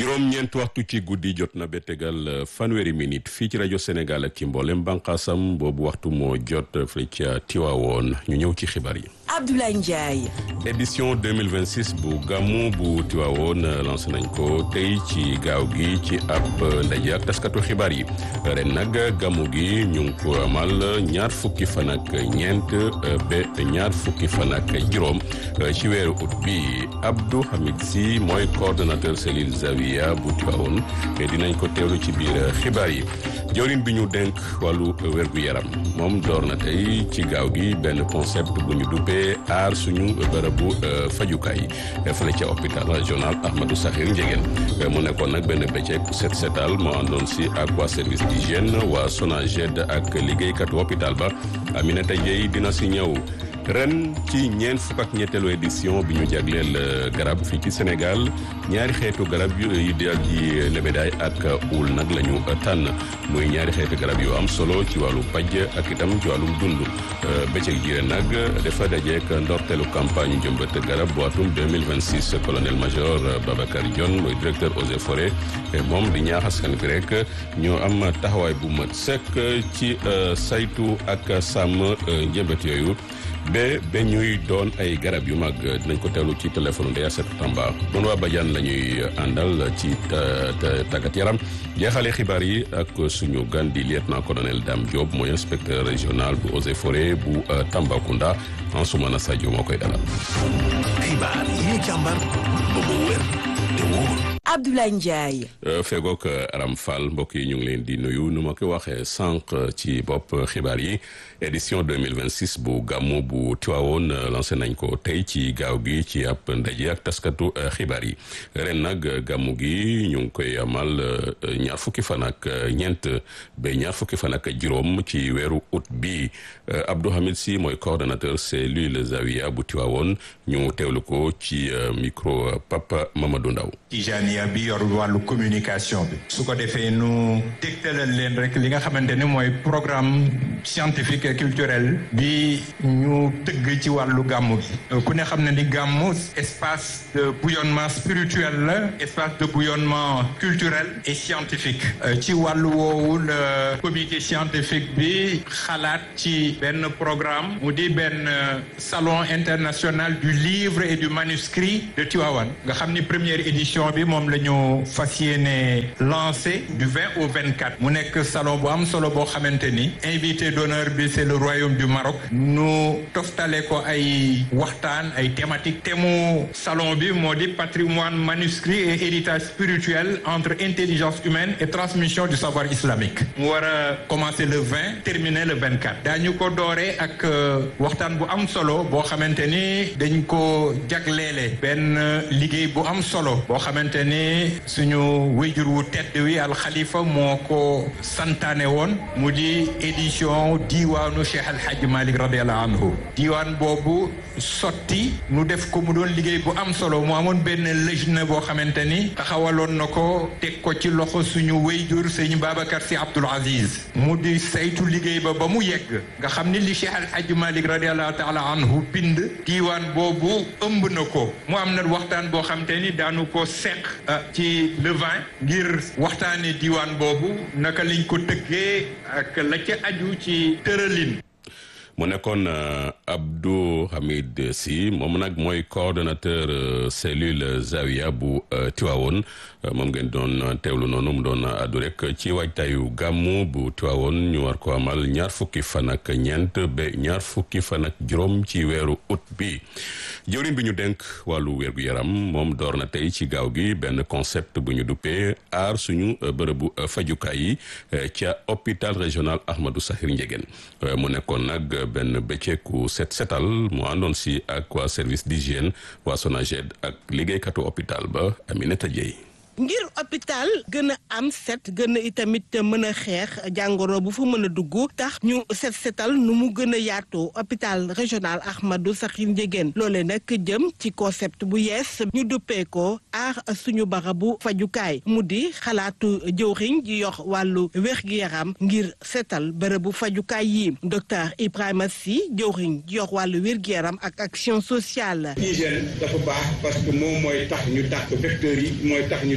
juróom-ñeent waxtu ci guddi jot na ba tegal fanweeri minute fii ci rajo Sénégal ak ci mboolem bànqaasam boobu waxtu moo jot fële ca Tiwaawoon ñu ñëw ci xibaar yi. Abdoulaye Ndiaye. édition 2026 bu gàmmu bu Tiwaawoon lancé nañ ko tey ci gaaw gi ci ab ndaje ak taskatu xibaar yi ren nag gàmmu gi ñu ngi ko amal ñaar fukki fan ak ñeent ba ñaar fukki fan ak juróom ci weeru ut bi Abdou Hamid Sy mooy coordonnateur cellule Zawiya bu Tiwaawoon dinañ ko teewlu ci biir xibaar yi jawriñ bi ñu dénk wàllu wérgu yaram moom door na tey ci gaaw gi benn concept bu ñu duppee aar suñu bërëbu fajukaay fële ca hôpital régional Ahmadou Sakhir Ndiéguène mu nekkoon nag benn bëccëg set setal moo àndoon si ak waa service d'hygiène waa SONAGED ak liggéeykatu hôpital ba Aminata Dieye dina si ñëw ren ci ñeent fukk ak ñetteelu édition bi ñu jagleel garab fii ci Sénégal ñaari xeetu garab yu daal di lebedaay ak uul nag la ñu tànn muy ñaari xeetu garab yu am solo ci wàllu paj ak itam ci wàllum dund bëccëg ji ren nag dafa dajeek ndorteelu campagne jëmbat garab bu atum 2026 colonel major Babacar Dione mooy directeur eaux et forêts moom di ñaax askan bi rek ñoo am taxawaay bu mat sëkk ci saytu ak sàmm njëmbat yooyu ba ba ñuy doon ay garab yu mag dinañ ko teewlu ci téléphone Ndeya Seck Tamba doon waa Badiane la ñuy àndal ci tàggat yaram jeexale xibaar yi ak suñu gan di lieutenant colonel Dame Diop mooy inspecteur régional bu eaux et forêts bu Tambacounda Ansoumana Sadio moo koy dalal. xibaar yi ñu càmbar ba mu wér te wóor. Abdoulaye Ndiaye. fegook Aram Fall mbokk yi ñu ngi leen di nuyu nu ma ko waxee sànq ci bopp xibaar yi édition 2026 bu gàmmu bu Tiwaawoon lancé nañ ko tey ci gaaw gi ci ab ndaje ak taskatu xibaar yi ren nag gàmmu gi ñu ngi koy amal ñaar fukki fan ak ñeent ba ñaar fukki fan ak juróom ci weeru août bi Abdou Hamid Sy mooy coordonnateur cellule Zawiya bu Tiwaawoon ñu teewlu ko ci micro Papa Mamadou Ndaw Tijaniya bi yor wàllu communication bi su ko defee nu dégtalal leen rek li nga xamante ni mooy programme scientifique et culturel bi ñu tëgg ci wàllu gàmmu gi ku ne xam ne ni gàmmu espace de bouillonnement spirituel la espace de bouillonnement culturel et scientifique ci wàllu woowu le comité scientifique bi xalaat ci benn programme mu di benn salon international du livre et du manuscrit de Tivaouane nga xam ni première édition bi moom la ñu fas yéene lancé du 20 au 24 mu nekk salon bu am solo boo xamante ni invité d'honneur bi c'est le royaume du Maroc nu toftale ko ay waxtaan ay thématiques thème mu salon bi moo di patrimoine manuscrit et héritage spirituel entre intelligence humaine et transmission du savoir islamique mu war a commencer le 20 terminer le 24 daañu ko dooree ak waxtaan bu am solo boo xamante ni dañ ko jagleele benn liggéey bu am solo boo xamante ni suñu wéjur wu tedd wi alxalifa moo ko santaane woon mu di édition diiwaanu Cheikh Al Hadj Malick radiallahu anhu diiwaan boobu sotti nu def ko mu doon liggéey bu am solo mu amoon benn lëjna boo xamante ni taxawaloon na ko teg ko ci loxo suñu wéyjur sëñ Babacar Sy Abdoul Aziz mu di saytu liggéey ba ba mu yegg nga xam ni li Cheikh Al Hadj Malick radiallahu taala anhu bind diiwaan boobu ëmb na ko mu am na waxtaan boo xamante ni daanu ko seq ci le vin ngir waxtaane diiwaan boobu naka lañ ko tëggee ak la ca aju ci tëralin mu nekkoon Abdou Hamid Sy moom nag mooy coordonnateur cellule Zawiya bu Tiwaawoon moom ngeen doon teewlu noonu mu doon addu rek ci waajtaayu gàmmu bu Tiwaawoon ñu war ko amal ñaar fukki fan ak ñeent ba ñaar fukki fan ak juróom ci weeru août bi jëwriñ bi ñu dénk wàllu wérgu yaram moom door na tey ci gaaw gi benn concept bu ñu duppee aar suñu bërëbu fajukaay yi ca hôpital régional Ahmadou Sakhir Ndiéguène mu nekkoon nag benn bëcceeku set setal mu àndoon si ak waa service d'hygiène waa SONAGED ak liggéeykatu hôpital ba Aminata Dieye ngir hôpital gën a am set gën a itamit mën a xeex jàngoro bu fa mën a dugg tax ñu set setal nu mu gën a yaatoo hôpital régional Ahmadou Sakhir Ndiéguène loole nag jëm ci concept bu yees ñu duppee ko aar suñu barabu fajukaay mu di xalaatu jëwriñ ji yox wàllu wér-gi-yaram ngir setal bërëbu fajukaay yi docteur Ibrahima Sy jëwriñ ji yox wàllu wér-gi-yaram ak action sociale hygiène dafa baax parce que moom mooy tax ñu dàq vecteurs yi mooy tax ñu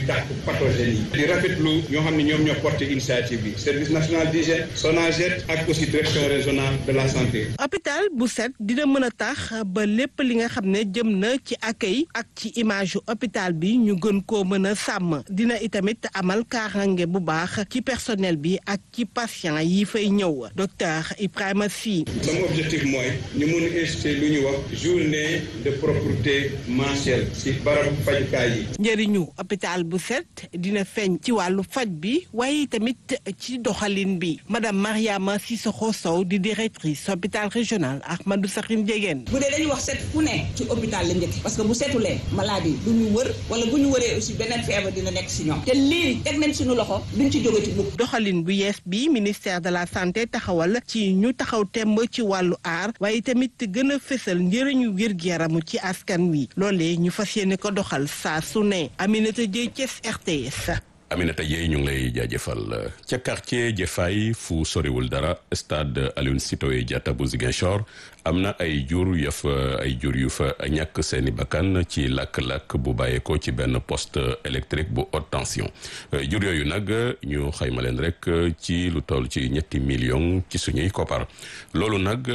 dàq pathogènes yi di rafetlu ñoo xam ne ñoom ñoo porté initiative bi service national d'hygiène SONAGED ak aussi direction régionale de la santé hôpital bu set dina mën a tax ba lépp li nga xam ne jëm na ci accueil ak ci image yu hôpital bi ñu gën koo mën a sàmm dina itamit amal kaarange bu baax ci personnel bi ak ci patient yi fay ñëw docteur Ibrahima Sy sama objectif mooy ñu mun inciter lu ñu wax journée de propreté mensuelle ci barab fajukaay yi njëriñu hôpital bu set dina feeñ ci wàllu faj bi waaye tamit ci doxalin bi madame Mariama Sissoko Sow di directrice hôpital régional Ahmadou Sakhir Ndiéguène bu dee dañuy wax set fu ne ci hôpital la njëkk parce que bu setulee maladie du ñu wër wala bu ñu wëree aussi beneen feebar dina nekk si ñoom te lii teg nañ suñu loxo duñ ci jóge ci mukk doxalin bu yees bi ministère de la santé taxawal ci ñu taxaw temb ci wàllu aar waaye tamit gën a fësal njëriñu wér-gu-yaramu ci askan wi loolee ñu fas yéene ko doxal saa su ne Aminata Dieye Thiès RTS Aminata Dieye ñu ngi lay jaajëfal ca quartier Jëfay fu soriwul dara stade Aline Sitoé Diatta bu Ziguinchor am na ay jur ya fa ay jur yu fa ñàkk seeni bakkan ci lakk-lakk bu bàyyeekoo ci benn poste électrique bu haute tension jur yooyu nag ñu xayma leen rek ci lu toll ci ñetti millions ci suñuy koppar loolu nag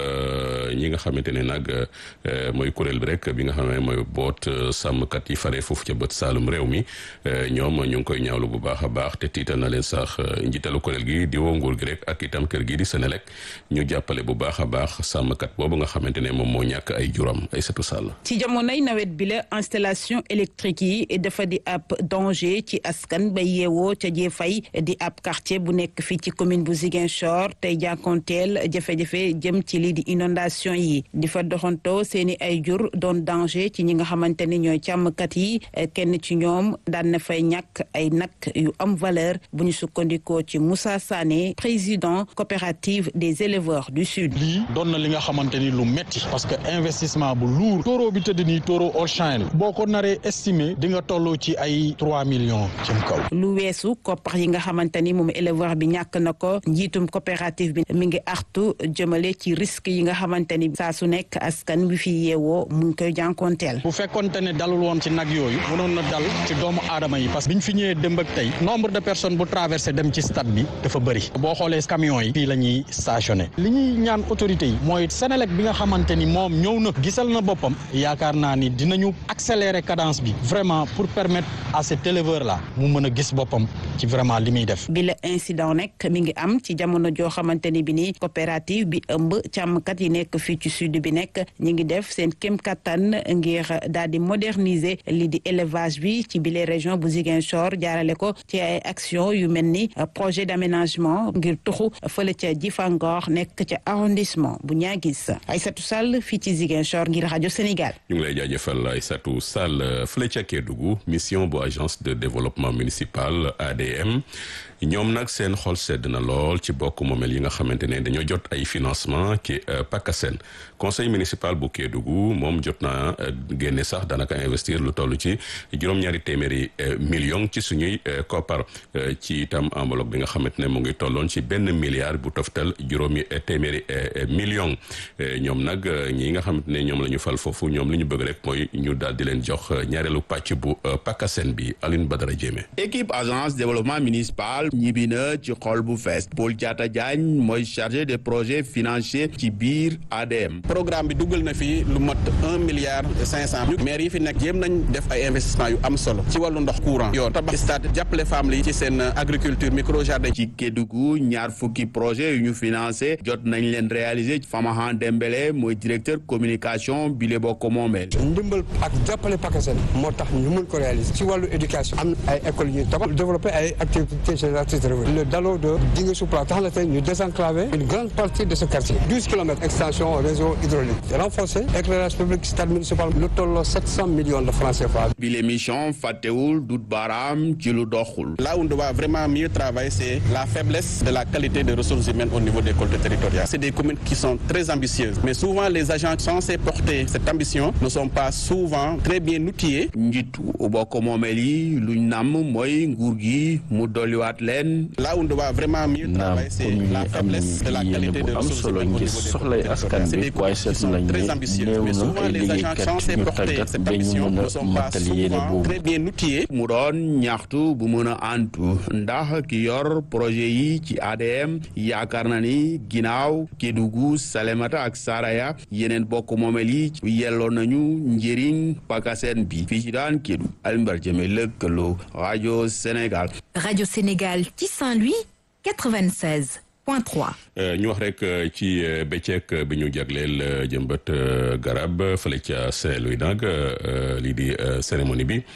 ñi nga xamante ne nag mooy kuréel bi rek bi nga xam ne mooy boot sàmmkat yi fare foofu ca bët saalum réew mi ñoom ñu ngi koy ñaawlu bu baax a baax te tiital na leen sax njiitalu kuréel gi di woo nguur gi rek ak itam kër gi di Senelec ñu jàppale bu baax a baax sàmmkat boobu nga xamante ne moom moo ñàkk ay juram ay satu sàll ci jamonoy nawet bi la installation électrique yi dafa di ab danger ci askan ba yeewoo ca Jëfay di ab quartier bu nekk fii ci commune bu Ziguinchor tey jànkonteel jafe-jafe jëm ci lii di inondation yi di fa doxantoo seeni ay jur doon danger ci ñi nga xamante ni ñooy càmmkat yi kenn ci ñoom daan na fay ñàkk ay nag yu am valeur bu ñu sukkandikoo ci Moussa Sané président coopérative des éleveurs du sud. lii doon na li nga xamante ni lu metti parce que investissement bu lourd taureau bi tëdd nii taureau Auchan la boo ko naree estimé di nga toll ci ay trois millions jëm kaw. lu weesu koppar yi nga xamante ni moom éleveur bi ñàkk na ko njiitum coopérative bi mi ngi artu jëmale ci risque yi nga xamante ni saa su nekk askan wi fi yeewoo mu ngi koy jànkoonteel. bu fekkonte ne dalul woon ci nag yooyu mënoon na dal ci doomu aadama yi parce que biñ fi ñëwee démb ak tey nombre de personnes bu traversé dem ci stade bi dafa bëri boo xoolee camions yi fii la ñuy stationné li ñuy ñaan autorités yi mooy Senelec bi nga xamante ni moom ñëw na gisal na boppam yaakaar naa ni dinañu accélérer cadence bi vraiment pour permettre à cet éleveur là mu mën a gis boppam ci vraiment li muy def. bi la incident nekk mi ngi am ci jamono joo xamante ni bi ni coopérative bi ëmb càmmkat yi nekk fii ci sud bi nekk ñi ngi def seen kéem kattan ngir daal di moderniser lii di élevage bi ci bile région bu Ziguinchor jaarale ko ci ay action yu mel ni projet d'aménagement ngir tuxu fële ca Jifangor nekk ca arrondissement bu Niaguis Aïssatou Sall fii ci Ziguinchor ngir rajo Sénégal. ñu ngi lay jaajëfal Aïssatou Sall fële ca Kédougou mission bu agence de développement municipal ADM ñoom nag seen xol sedd na lool ci bokk moomeel yi nga xamante ne dañoo jot ay financement ci PACASEN conseil municipal bu Kédougou moom jot naa génne sax daanaka investir lu toll ci juróom-ñaari téeméeri million ci suñuy koppar ci itam enveloppe bi nga xamante ne mu ngi tolloon ci benn milliard bu toftal juróomi téeméeri million ñoom nag ñi nga xamante ne ñoom la ñu fal foofu ñoom li ñu bëgg rek mooy ñu daal di leen jox ñaareelu pàcc bu PACASEN bi Aline Badara Diémé. équipe agence développement municipal ñibbi na ci xol bu fees Paul Diatta Diagne mooy chargé des projets financiers ci biir ADM. programme bi duggal na fi lu mat un milliard cinq cent maire yi fi nekk jéem nañ def ay investissement yu am solo ci wàllu ndox courant yoon tabax stade jàppale femmes yi ci seen agriculture micro jardin. ci Kédougou ñaar fukki projet yu ñu financé jot nañ leen réaliser Famahan Dembélé mooy directeur communication bi le bokk moomeel. ndimbal ak jàppale PACASEN moo tax ñu mën ko réaliser ci wàllu éducation am ay écoles yu tabax développer ay activités génératrices de revenus le Dalo de Dingue Soupla tax na tey ñu désenclaver une grande partie de ce quartier douze kilomètres extension réseau hydraulique renforcer éclairage public stade municipal lu tolloo sept cent millions de francs CFA. bi l'émission fàttewul dut baaraam ci lu doxul. là où on doit vraiment mieux travailler c'est la faiblesse de la qualité des ressources humaines au niveau des collectivités territoriales. C'est des communes qui sont très ambitieuses mais souvent les agents censés porter cette ambition ne sont pas souvent très bien outillés. njiitu bokk moomeel yi luñ namm mooy nguur gi mu dolliwaat leen. là où on doit vraiment mieux travailler c'est la faiblesse de la qualité des ressources humaines au niveau des soxlay askan bi waaye seetlu nañ ne néew na ay liggéeykat ñu tàggat ba ñu mën a matal yéene boobu. très bien outillés. mu doon ñaxtu bu mën a antu ndax ki yor projet yi ci ADM yaakaar na ni ginnaaw Kédougou Salémata ak Saraya yeneen bokk moomeel yi yelloo nañu njëriñ pakaseen bi fii ci daan Kédougou Alimbar Jëme lëkkaloo rajo Sénégal. rajo Sénégal ci Saint-Louis 96. ñu wax rek ci bëccëg bi ñu jagleel jëmbat garab fële ca Saint-Louis nag lii di cérémonie bi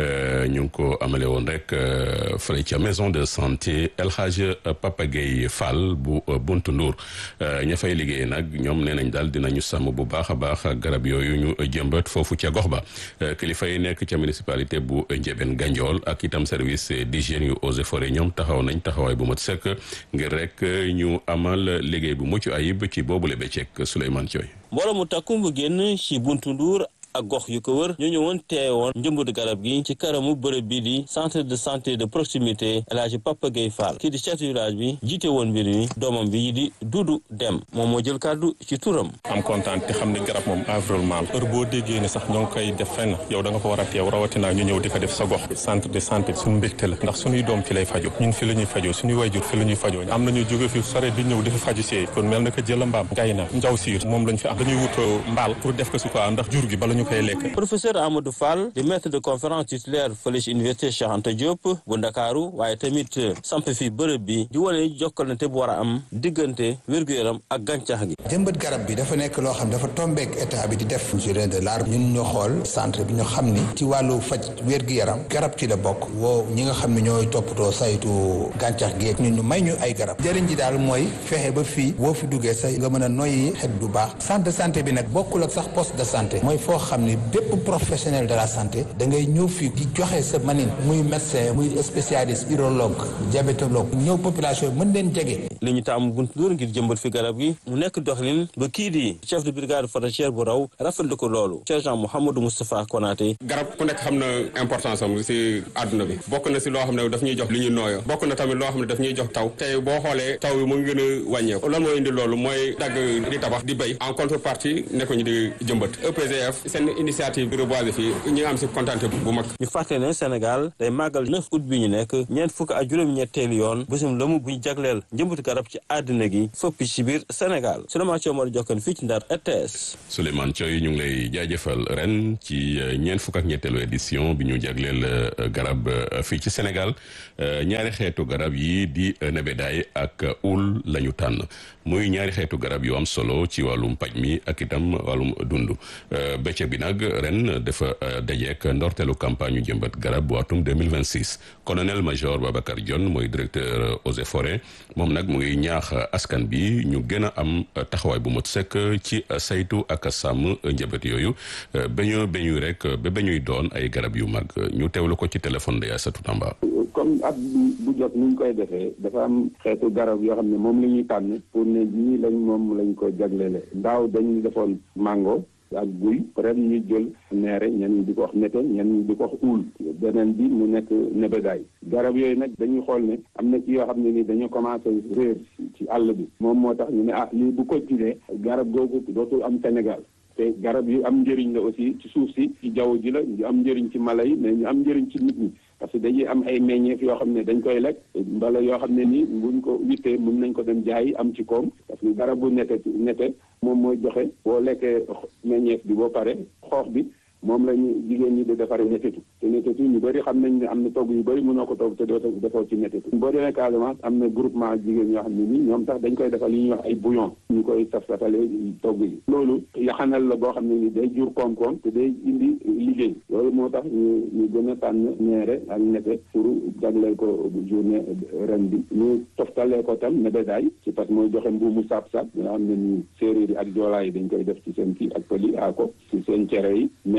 ñu ngi ko amale woon rek fële ca maison de santé El Hadj Papa Gueye Fall bu Buntu Ndour ña fay liggéey nag ñoom nee nañ daal dinañu sàmm bu baax a baax garab yooyu ñu jëmbat foofu ca gox ba kilifa yi nekk ca municipalité bu Ndiébène Gandiol ak itam service d'hygiène yu eaux et forêts ñoom taxaw nañ taxawaay bu mat sëkk ngir rek. ñu amal liggéey bu mucc ayib ci boobule bëccëg Souleymane Thioy mbooloo mu takku mu génn ci buntu Ndour ak gox yu ko wër ñu ñëwoon teewoon njëmbatu garab gi ci karamu bërëb bi di centre de santé de proximité El Hadj Papa Gueye Fall kii di chef de village bi jiite woon mbir mi doomam bi di Dudu Dem moom moo jël kàddu ci turam. am kontaan te xam ne garab moom environnement la heure boo déggee ne sax ñoo ngi koy def fenn yow da nga fa war a teew rawatina ñu ñëw di ko def sa gox centre de santé suñu mbégte la ndax suñuy doom fi lay fajo ñun fi la ñuy fajoo suñuy wayjur fi la ñuy fajoo am nañu jóge fi sore di ñëw di fi faju si kon mel na ko jëla mbaam ngay na njaw siir moom lañ fi am dañuy wut mbaal pour def ko si quoi ndax jur gi bala ñu koy lekk professeur Amadou Fall di maître de conférence titulaire fële ci université Cheikh Anta Diop bu Ndakaaru waaye tamit samp fi bërëb bi di wane jokkalante bu war a am diggante wér-gu-yaram ak gàncax gi jëmbat garab bi dafa nekk loo xam dafa tombeek état bi di def journée de l'arbre ñun ñu xool centre bi ñu xam ni ci wàllu faj wér-gu-yaram garab ci la bokk woo ñi nga xam ne ñooy toppatoo saytu gàncax gi ñun ñu may ñu ay garab jëriñ ji daal mooy fexe ba fii boo fi duggee say nga mën a noyyi xet bu baax centre de santé bi nag bokkul ak sax poste de santé mooy foo xam ni bépp professionnel de la santé da ngay ñëw fii di joxe sa manin muy médecin muy spécialiste urologue diabétologue ñëw population mën leen jege. li ñu taamu buntu Ndour ngir jëmbat fi garab gi mu nekk doxalin ba kii di chef de brigade forestière bu raw rafetlu ko loolu sergent Mouhamadou Moustapha Konaté. garab ku nekk xam na importance am si àdduna bi bokk na si loo xam ne daf ñuy jox li ñu nooyo bokk na tamit loo xam ne daf ñuy jox taw tey boo xoolee taw bi mu ngi gën a wàññeeku lan moo indi loolu mooy dagg di tabax di béy en contrepartie nekkuñu di jëmbat EPGF seen initiative reboiser fii ñu ngi am si kontaante bu mag. ñu fàtte ne Sénégal day màggal 9 août bi ñu nekk ñeent fukk ak juróom-ñetteelu yoon bésum lëmu bu ñu jagleel njëmbatu garab ci àddina gi fëpp ci biir Sénégal Souleymane Thiaw moo jokkan fii ci Ndar RTS. Souleymane Thiaw ñu ngi lay jaajëfal ren ci ñeent fukk ak ñetteelu édition bi ñu jagleel garab fii ci Sénégal ñaari xeetu garab yi di nebedaay ak ul la ñu tànn muy ñaari xeetu garab yu am solo ci wàllum paj mi ak itam wàllum dund bëccëg bi nag ren dafa dajeek ndorteelu campagne yu jëmbat garab bu atum 2026 colonel major Babacar Dione mooy directeur eaux et forêts moom nag mu ngi ñaax askan bi ñu gën a am taxawaay bu mot sekk ci saytu ak sàmm njëbat yooyu ba ñu ba ñuy rek ba ba ñuy doon ay garab yu mag ñu teewlu ko ci téléphone de Aïssatou Tamba comme at bu bu jot ni ñu koy defee dafa am xeetu garab yoo xam ne moom la ñuy tànn pour ne ñii lañ moom lañ ko jagleele daaw dañu defoon mango ak guy ren ñu jël neere ñenn ñi di ko wax nete ñenn ñi di ko wax uul beneen bi mu nekk nebedaay garab yooyu nag dañuy xool ne am na ci yoo xam ne ni dañoo commencé réer ci àll bi moom moo tax ñu ne ah lii bu continuer garab googu dootul am Sénégal te garab yu am njëriñ la aussi ci suuf si ci jaww ji la ñu am njëriñ ci mala yi mais ñu am njëriñ ci nit ñi parce que dañuy am ay meññeef yoo xam ne dañ koy lekk mbala yoo xam ne nii buñ ko wittee mun nañ ko dem jaay am ci koom parce que garabu nete nete moom mooy joxe boo lekkee meññeef bi boo pare xoox bi moom la ñu jigéen ñi di defaree netetu te netetu ñu bëri xam nañ ne am na togg yu bëri mënoo ko togg te doo defoo ci netetu boo demee Casamance am na groupement jigéen ñoo xam ne nii ñoom tax dañ koy defal li ñuy wax ay bouillon ñu koy saf safalee togg yi loolu yaxanal la boo xam ne ni day jur koom-koom te day indi liggéey loolu moo tax ñu ñu gën a tànn ñeere ak nete pour jagleel ko journée ren bi ñu toftalee ko tam nebedaay ci parce que mooy joxe mbuumu saab-saab nga xam ne ni séeréer yi ak joolaa yi dañ koy def ci seen kii ak pëli a ko ci seen cere yi mais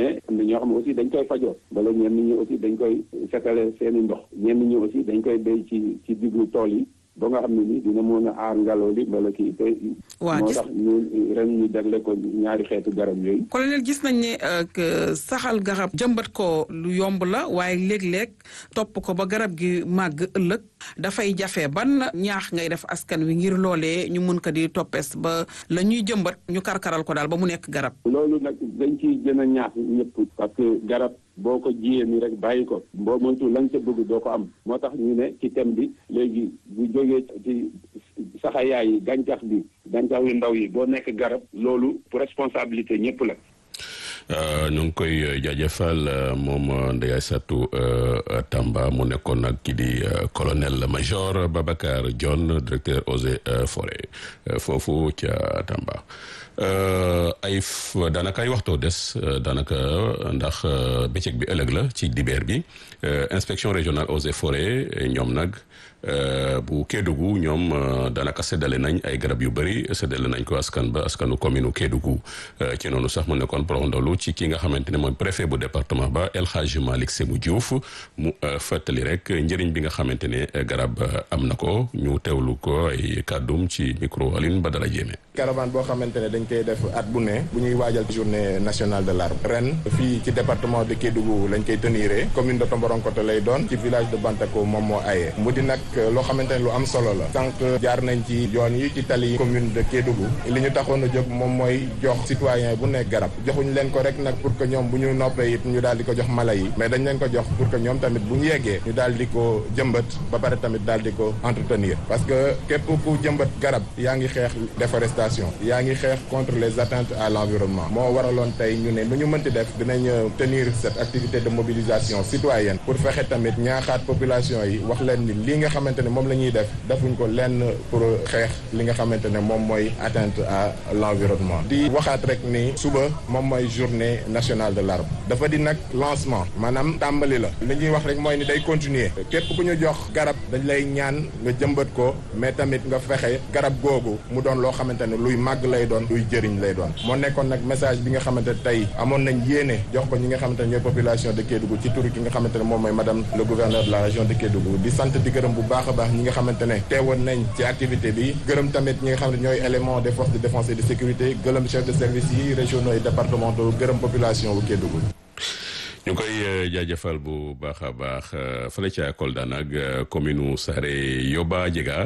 ne am na ñoo xam ne aussi dañ koy fajoo wala ñenn ñi aussi dañ koy setale seeni ndox ñenn ñi aussi dañ koy béy ci ci diggu tool yi ba nga xam ne ni dina mën a aar ngelaw li wala kii te moo tax ñu ren ñu jagle ko ñaari xeetu garab yooyu colonel gis nañ ne que saxal garab jëmbat ko lu yomb la waaye léeg-léeg topp ko ba garab gi màgg ëllëg dafay jafe ban ñaax ngay def askan wi ngir loolee ñu mun ko di toppees ba la ñuy jëmbat ñu karkaral ko daal ba mu nekk garab loolu nag dañ ciy gën a ñaax ñëpp parce que garab boo ko jiyee nii rek bàyyi ko boo moytu la nga ca bëgg doo ko am moo tax ñu ne ci thème bi léegi bu jógee ci saxayaay yi gàncax bi gàncax yu ndaw yi boo nekk garab loolu responsabilité ñëpp la ñu ngi koy jaajëfal moom Ndeye Aïssatou Tamba mu nekkoon nag ki di colonel major Babacar Dione directeur eaux et forêts foofu ca Tamba ay daanaka ay waxtoo des daanaka ndax bëccëg bi ëllëg la ci dibeer bi inspection régionale eaux et forêts ñoom nag bu Kédougou ñoom daanaka séddale nañ ay garab yu bëri séddale nañ ko askan ba askanu commune u Kédougou ci noonu sax mu nekkoon porondolu ci ki nga xamante ne mooy préfet bu département ba El Hadj Malick Sémou Diouf mu fàttali rek njëriñ bi nga xamante ne garab am na ko ñu teewlu ko ay kàddum ci micro Aline Badara Diémé caravane boo xamante ne dañ koy def at bu ne bu ñuy waajal journée nationale de l'arbre ren fii ci département de Kédougou lañ koy teniree commune de Tomboronkoto lay doon ci village de Bantako moom moo aye mu di nag loo xamante ne lu am solo la sànq jaar nañ ci yoon yi ci tali commune de Kédougou li ñu taxoon a jóg moom mooy jox citoyen bu nekk garab joxuñ leen ko rek nag pour que ñoom bu ñu noppee it ñu daal di ko jox mala yi mais dañ leen ko jox pour que ñoom tamit bu ñu yeggee ñu daal di ko jëmbat ba pare tamit daal di ko entretenir parce que képp ku jëmbat garab yaa ngi xeex déforestation yaa ngi xeex contre les atteintes à l'environnement moo waraloon tey ñu ne nu ñu mënti def dinañ tenir cette activité de mobilisation citoyenne pour fexe tamit ñaaxaat population yi wax leen ni li nga xamante ne moom la ñuy def defuñ ko lenn pour xeex li nga xamante ne moom mooy atteinte à l'environnement di waxaat rek ni suba moom mooy journée nationale de l'arbre dafa di nag lancement maanaam tàmbali la li ñuy wax rek mooy ni day continuer képp ku ñu jox garab dañ lay ñaan nga jëmbat ko mais tamit nga fexe garab googu mu doon loo xamante ne luy màgg lay doon luy jëriñ lay doon moo nekkoon nag message bi nga xamante ne tey amoon nañ yéene jox ko ñi nga xamante ne ñooy population de Kédougou ci turu ki nga xamante ne moom mooy madame le gouverneur de la région de Kédougou di sant di gërëm bu baax a baax ñi nga xamante ne teewoon nañ ci activité bi gërëm tamit ñi nga xam ne ñooy élément des forces de défense et de sécurité gërëm chef de service yi régionaux et départementaux gërëm population bu Kédougou ñu koy jaajëfal bu baax a baax fële ca Kolda nag commune Saare Yoba Jega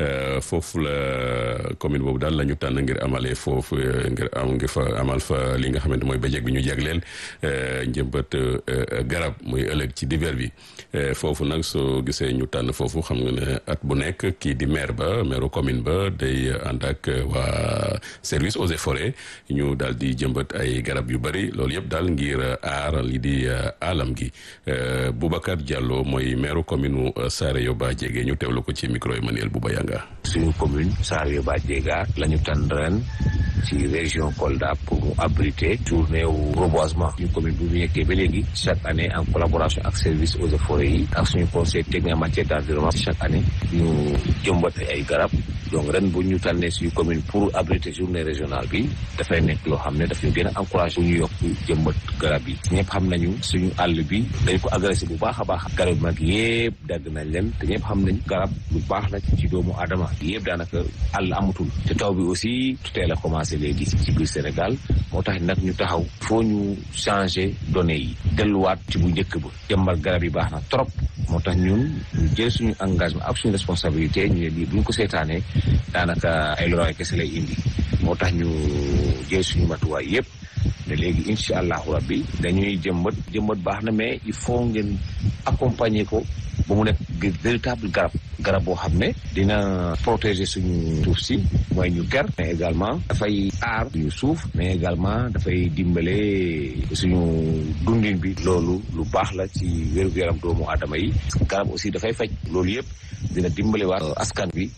foofu la commune boobu daal la ñu tànn ngir amale foofu ngir am ngir fa amal fa li nga xamante mooy bëjëg bi ñu jagleel njëmbat garab muy ëllëg ci diver bi foofu nag soo gisee ñu tànn foofu xam nga ne at bu nekk kii di maire ba maire commune ba day ànd ak waa service eaux et forêts ñu daal di jëmbat ay garab yu bari loolu yëpp daal ngir aar li di alam gi Boubacar Diallo mooy maire commune Saare Yoba Jege ñu teewlu ko ci micro Emmanuel Bouba Yanga suñu commune Saare Yoba Jega la ñu tànn ren ci région Kolda pour mu abriter journée wu reboisement suñu commune bu ñu nekkee ba léegi chaque année en collaboration ak service eaux et forêts yi ak suñu conseil technique en matière d'environnement chaque année ñu jëmbat ay garab donc ren bu ñu tànnee suñu commune pour abriter journée régionale bi dafay nekk loo xam ne daf ñu gën a encouragé bu ñu yokk jëmbat garab yi ñëpp xam nañu suñu àll bi dañ ko agressé bu baax a baax garab yi mag yëpp dagg nañ leen te ñëpp xam nañ garab lu baax la ci doomu aadama yëpp daanaka àll amatul te taw bi aussi teel a commencé léegi ci biir Sénégal moo tax nag ñu taxaw foo ñu changer données yi delluwaat ci bu njëkk ba jëmbal garab yi baax na trop moo tax ñun ñu jël suñu engagement ak suñu responsabilité ñu ne lii buñ ko seetaanee daanaka ay loraay kese lay indi moo tax ñu jël suñu matuwaay yëpp ne léegi incha allahu rabbi dañuy jëmbat jëmbat baax na mais il faut ngeen accompagner ko ba mu nekk véritable garab garab boo xam ne dina protéger suñu suuf si mooy ñu ker mais également dafay aar suñu suuf mais également dafay dimbale suñu dundin bi loolu lu baax la ci wér-gu-yaram doomu aadama yi garab aussi dafay faj loolu yëpp dina dimbale waat askan bi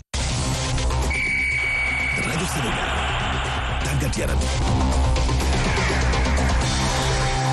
rajo Sénégal tàggat yaram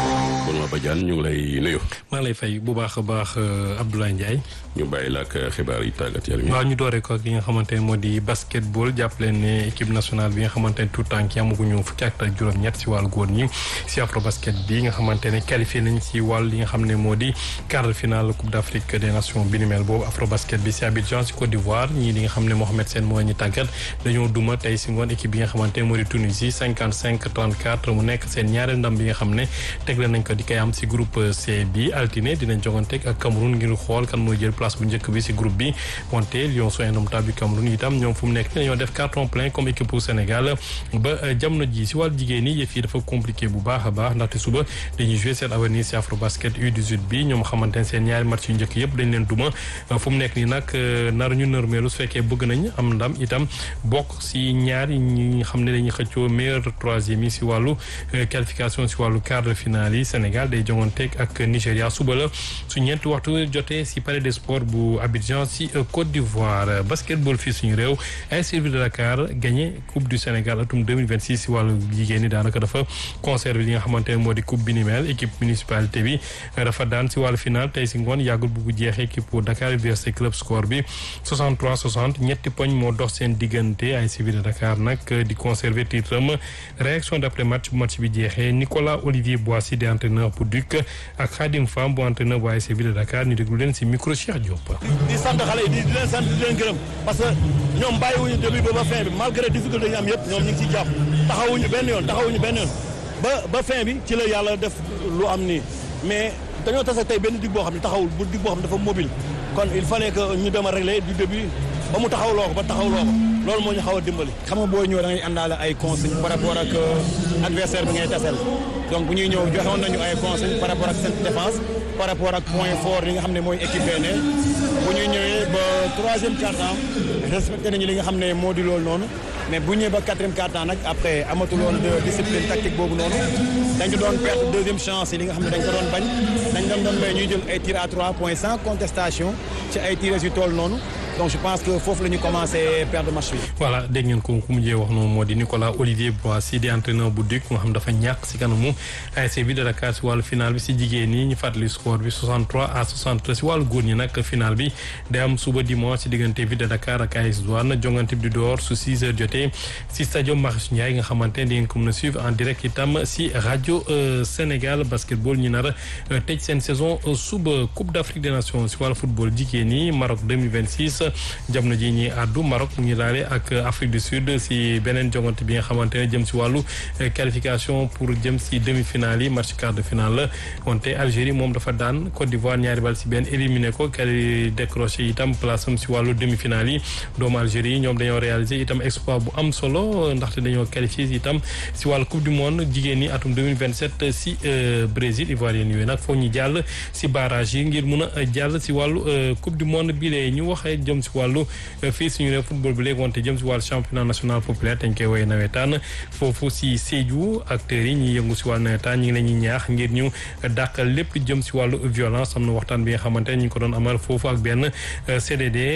Benoît Badiane ñu ngi lay nuyu. maa lay fay bu baax a baax Abdoulaye Ndiaye. ñu bàyyi la ak xibaar yi tàggat yaram waaw ñu dooree ko ak li nga xamante ne moo di basketball jàpp leen ne équipe nationale bi nga xamante ne tout temps ki amaguñu fukki at ak juróom-ñett si wàllu góor ñi si afro basket bi nga xamante ne qualifié nañ si wàll li nga xam ne moo di quart de finale coupe d' afrique des nations bi ni mel boobu afro basket bi si Abidjan si Côte d'Ivoire ñii li nga xam ne Mohamed Sène moo ñu tàggat dañoo duma tey si ngoon équipe bi nga xamante ne moo di Tunisie 55 34 mu nekk seen ñaareel ndam bi nga xam ne tegle nañ ko di koy am si groupe C bi altine dinañ joganteeg ak Cameroun ngir xool kan mooy jël place bu njëkk bi si groupe bi wante Lions indomptables du Cameroun itam ñoom fu mu nekk ni dañoo def carton plein comme équipe pour Sénégal ba jamono ji si wàllu jigéen ñi yëf yi dafa compliqué bu baax a baax ndaxte suba dañuy jouer seen avenir si Afrobasket U18 bi ñoom xamante ne seen ñaari match yu njëkk yëpp dañ leen duma fu mu nekk ni nag nar ñu nërmeelu su fekkee bëgg nañ am ndam itam bokk si ñaari ñi xam ne dañuy xëccoo meilleur troisième yi si wàllu qualification si wàllu quart de finale yi Sénégal day jonganteeg ak Nigéria suba la su ñeenti waxtu jotee si palais des sports bu Abidjan si Côte d'Ivoire basketball fii suñu réew AS Ville de Dakar gagné coupe du Sénégal atum 2026 si wàllu jigéen ñi daanaka dafa conservé li nga xamante ne moo di coupe bi ni mel équipe municipalité bi dafa daan si wàllu final tey si ngoon yàggul bu jeexee équipe Dakar Université club score bi 63 60 ñetti poñ moo dox seen diggante AS Ville de Dakar nag di conserver titre am réaction d' après match bu match bi jeexee Nicolas Olivier Boissy di entraîneur bu Duc ak Khadim Fam bu entraîneur bu AS Ville de Dakar ñu déglu leen si micro Cheikh Diop. di sant xale yi di leen sant di leen gërëm parce que ñoom bàyyiwuñu début ba ba fin bi malgré difficulté yi ñu am yëpp ñoom ñu ngi ciy jàpp taxawuñu benn yoon taxawuñu benn yoon ba ba fin bi ci la yàlla def lu am nii mais dañoo tase tey benn dig boo xam ne taxawul bu dig boo xam ne dafa mobile kon il fallait que ñu dem a régler du début ba mu taxawloo ko ba taxawloo ko loolu moo ñu xaw a dimbali. xam nga boo ñëw da ngay àndaale ay consignes par rapport ak adversaire bi ngay tasel donc bu ñuy ñëw joxoon nañu ay consignes par rapport ak seen défense par rapport ak point fort yi nga xam ne mooy équipe ne bu ñuy ñëwee ba troisième quart-temps respecté nañu li nga xam ne moo di loolu noonu mais bu ñëwee ba quatrième quart-temps nag après amatuloon de discipline tactique boobu noonu dañu doon perdre deuxième chance yi li nga xam ne dañ ko doon bañ dañ doon doon may ñuy jël ay tirs à trois points sans contestation ci ay tirs yu toll noonu donc je pense que foofu la ñu commencé perdre match bi. voilà dégg ngeen ko ku mujjee wax noonu moo di Nicolas Olivier Boissy di entraîneur bu Duc nga xam dafa ñàkk si kanamu ASC Ville de Dakar si wàllu final bi si jigéen ñi ñu fàttali score bi 63 à 63 si wàllu góor ñi nag final bi day am suba dimanche si diggante Ville de Dakar ak AS Douane jongante bi di door su 6 heures jotee si stade Marius Ndiaye nga xamante ne di ngeen ko mën a suivre en direct itam si rajo Sénégal basketball ñu nar a tëj seen saison suba Coupe d'Afrique des Nations si wàllu football jigéen ñi Maroc 2026. jamono ji ñi àddu Maroc mu ngi laale ak Afrique du Sud si beneen jongante bi nga xamante ne jëm si wàllu qualification pour jëm si demi-finale yi match quart de finale la wante Algérie moom dafa daan Côte d'Ivoire ñaari bal si benn éliminé ko kali décroché itam place am si wàllu demi-finale yi doomu Algérie yi ñoom dañoo réalisé itam exploit bu am solo ndaxte dañoo qualifié itam si wàllu coupe du monde jigéen ñi atum 2027 si Brésil ivoirien yooyu nag foog ñu jàll si barrage yi ngir mun a jàll si wàllu coupe du monde bi lee ñu waxee jëm si wàllu fii suñu réew football bi léegi wante jëm si wàllu championnat national populaire dañ koy woowee nawetaan foofu si Sédhiou acteurs yi ñuy yëngu si wàllu nawetaan ñi ngi leen ñuy ñaax ngir ñu dàqal lépp jëm si wàllu violence am na waxtaan bi nga xamante ne ñu ngi ko doon amal foofu ak benn CDD